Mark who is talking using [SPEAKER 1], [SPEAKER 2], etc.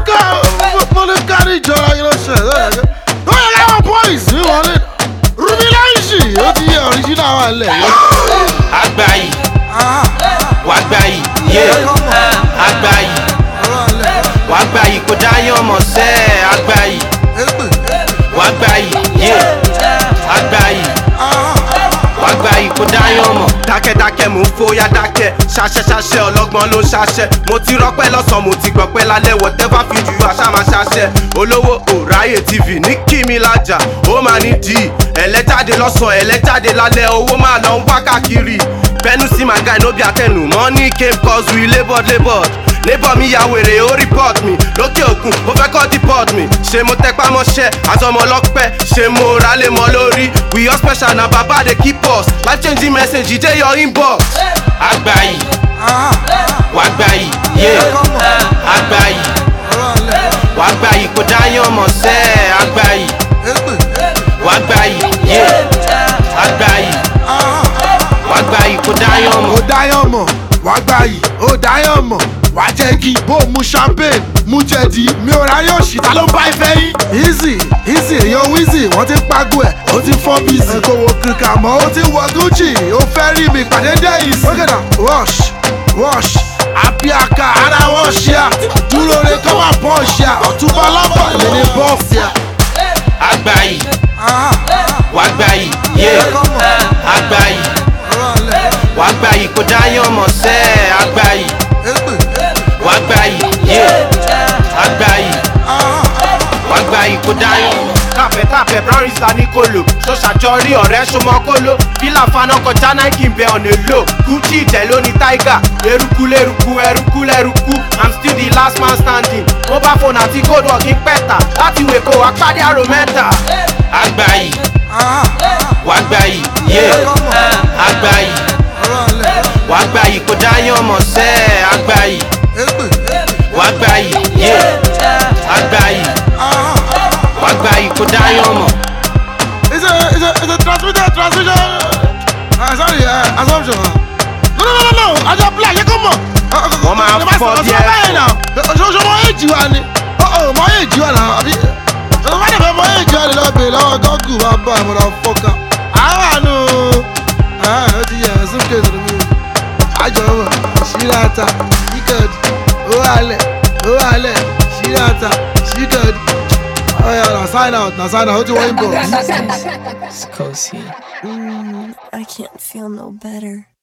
[SPEAKER 1] ká mo lè kárí ìjọra yìí lọ́sẹ̀ lọ́yẹ̀ ó yẹ káwọn boys mi wọlé rúbí láìsì ó ti yẹ original wà lẹ̀ yìí.
[SPEAKER 2] Agbayi, wàgbàyì, yé, agbayi, wàgbàyì kò dáyàn mọ̀ sẹ́, agbayi, wàgbàyì, yé, agbayi, wàgbàyì kò dáyàn mọ̀. Dákẹ́dákẹ́ mò ń fóyá dákẹ́, ṣaṣẹ́ṣaṣẹ́ ọlọ́gbọ́n ló ń ṣaṣẹ́. Mo ti rọ́pẹ́ lọ́sàn-án, mo ti gbọ̀pẹ́ lálẹ́, whatever fi jù àṣà máa ṣaṣẹ́. Olówó òráyè TV ní kí mi lájà, ó máa ní dì í. Ẹlẹ́jáde lọ́sàn-án, ẹlẹ́jáde lálẹ́, owó máa lọ ń wá káàkiri. Bẹ́nu sí my guy no be àtẹnu, money came cause we laboured laboured. Neighbor mi ya wèrè ó report mi, lókè òkun ó fẹ́ kọ́ deport mi. Ṣé mo tẹpá mọ́ṣẹ́, àtọmọ ọlọ́pẹ́, ṣé mo rálé mọ́ lórí? We all special na baba dey keep us, life changing message e dey your inbox. Agbayi, wàgbàyì, yé, agbayi, wàgbàyì kò dáyàn mọ̀ sẹ́, agbayi, wàgbàyì, yé, agbayi, wàgbàyì kò dáyàn mọ̀.
[SPEAKER 1] ó dáyàn mọ̀ wá gbà yìí ó dáyàn mọ̀ wá jẹ́ kí bó mu champagne mu jẹ̀dí mi ò ráyè òṣì ta ló ń bá ìfẹ́ yín. easy easy èèyàn wheezy wọ́n ti ń pago ẹ̀ ó ti fọ́ bíìsì. kò wo kìkà mọ́ ó ti wọ gucci ó fẹ́ rí mi pàdé dẹ́yìí sí. ókè náà wash wash àbíàkà ara wọn ṣe à dúró re kọ́ máa bọ́ ṣe à ọ̀túnba lọ́bọ̀ èmi ní bọ́ọ̀sì à.
[SPEAKER 2] Agbayi, wàgbàyì, yé, agbayi, wàgbàyì kò dáyàn mọ̀ sẹ́, agbayi, wàgbàyì, yé, agbayi, wàgbàyì kò dáyàn mọ̀. Tàpẹ̀ tàpẹ̀ brown is ní kolo, ṣọ́ṣàjọrí ọ̀rẹ́ ṣọmọ kóló, fílà faná kọjá Nike ń bẹ ọ̀nà èlò, Gucci ìtẹ̀ ló ní Tiger, eruku lérúkú ẹrúkú lẹ́rúkú, I'm still the last man standing, mobile phone àti gold working pẹ́ta, láti wèkó apádé àrò mẹ́ta. Agbayi, wàgbàyì, yé, agbayi, wàgbàyì kò dáyàn mọ̀ sẹ́, agbayi, wàgbàyì, yé, agbayi, wàgbàyì kò dáyàn mọ̀.
[SPEAKER 1] It's a, it's a, it's a transmitter, transmission. Uh, sorry, uh, assumption. No, no, no, no, no. I just play. You come on.
[SPEAKER 2] Wọ́n máa fọ́ bí ẹ̀fọ́.
[SPEAKER 1] Ṣoṣo mọ èjì wa ni. Ọ̀ọ́ mọ èjì wa náà. Àbí ṣoṣo má dẹ̀fẹ̀ mọ èjì wa ni lọ́wọ́ bèèrè lọ́wọ́ gọ́gù wa bá àwọn ọ̀dọ̀ fọ́ká. Àwọn àánú. Ó ti yẹ ẹ̀sùn kéde mi. Àjọwọ̀ ṣíláta ṣíkẹ̀dì. Ó wàlẹ̀ ó wàlẹ̀ ṣíláta ṣíkẹ̀dì. Ọ̀ya na sign out na sign out ó ti wọ́n ń bọ̀.
[SPEAKER 3] It's Kosi.
[SPEAKER 4] Mm, I can't feel no better.